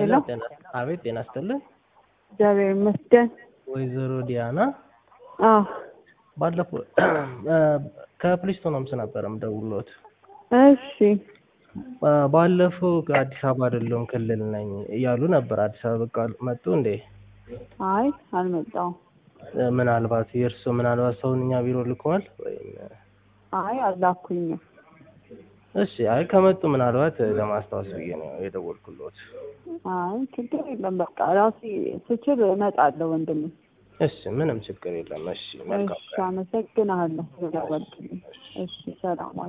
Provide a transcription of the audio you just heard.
ሄሎ ጤና አቤት ጤና ይስጥልኝ እግዚአብሔር ይመስገን። ወይዘሮ ዲያና አዎ ባለፈው ከፕሊስቶን ሆምስ ነበር የምደውልዎት እሺ ባለፈው አዲስ አበባ አይደለሁም ክልል ነኝ እያሉ ነበር አዲስ አበባ በቃ መጡ እንዴ አይ አልመጣሁም። ምናልባት የእርስዎ ምናልባት ሰውን እኛ ቢሮ ልከዋል ወይም አይ አላኩኝም። እሺ አይ ከመጡ ምናልባት ለማስታወስ ብዬ ነው የደወልኩልዎት አይ ችግር የለም በቃ ራሴ ስችል እመጣለሁ ወንድሜ። እሺ ምንም ችግር የለም እሺ መልካም እሺ አመሰግናለሁ ስለደወልክልኝ። እሺ ሰላም ዋል።